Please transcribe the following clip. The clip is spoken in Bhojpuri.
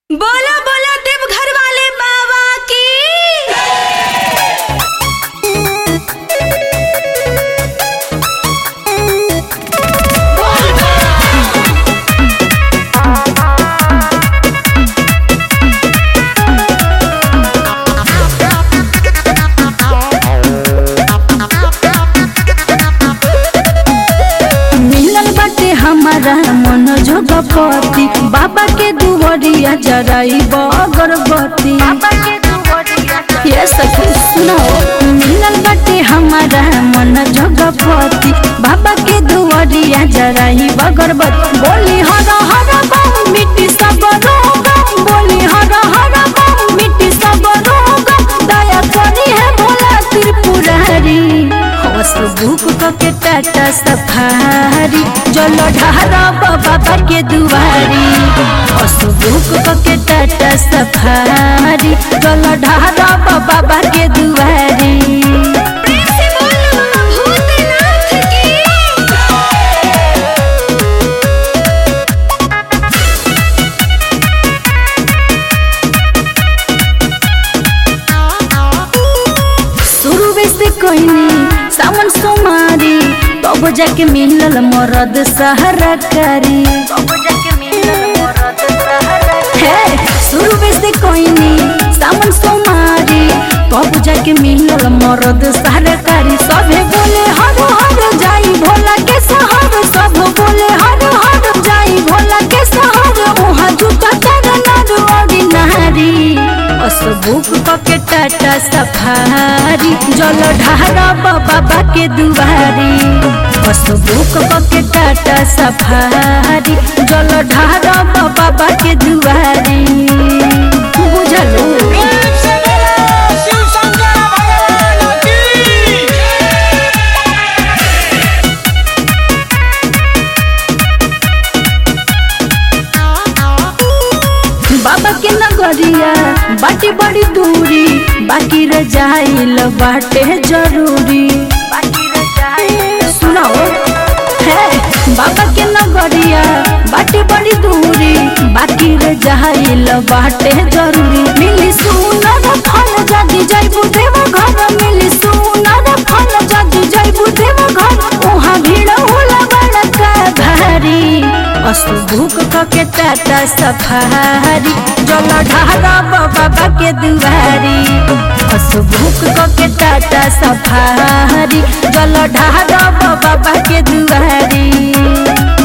बोला बोला देवघर वाले बाबा की मिलल बाटे हमारा मन जोगपति बाबा के दुवरिया जराई अगरबत्ती ये सखी सुनो मिलल बाटे हमारा मन जोगपति बाबा के दुवरिया जराई अगरबत्ती बोली हर हर बम मिट्टी सब रोग बोली हर हर बम मिट्टी सब रोग दया करी है भोला त्रिपुरारी हवस भूख के टाटा सफारी जल ढारा बाबा के दुआरी हवस भूख के टाटा सफारी जल ढारा बाबा के दुआरी प्रेम से बोलो भूतनाथ की शुरू से कहनी सावन सोमारी तब जाके मिलल मरद सहारा करी हे शुरू से कहनी सावन सोमारी तब जाके मिलल मरद सहारा करी सभे बोले हर हर जाई भोला के सहर सब बोले हर हर जाई भोला के सहर वहाँ जुटा तर नर ऑर्डिनरी असबुक के टाटा सफारी जल ढारा बाबा के दुआरी असबुक के टाटा सफारी जल ढारा बाबा के दुआरी बुझलो प्रेम से बोलो शिव शंकर भगवान की बाबा के नगरिया बाटी बड़ी दूरी बाकी रह जाइल बाटे जरूरी सुनाओ है बाबा के नगरिया बाटी बड़ी दूरी बाकी रह जाइल बाटे जरूरी मिली सुनर फल जदी जाइबू देव घर मिली सुनर फल जदी जाइबू देव घर वहाँ भीड़ होला बड़का भारी असुभुक के टाटा सफारी जल ढारा बाबा के दुआरी असुभुक के टाटा सफारी जल ढारा बाबा के दुआरी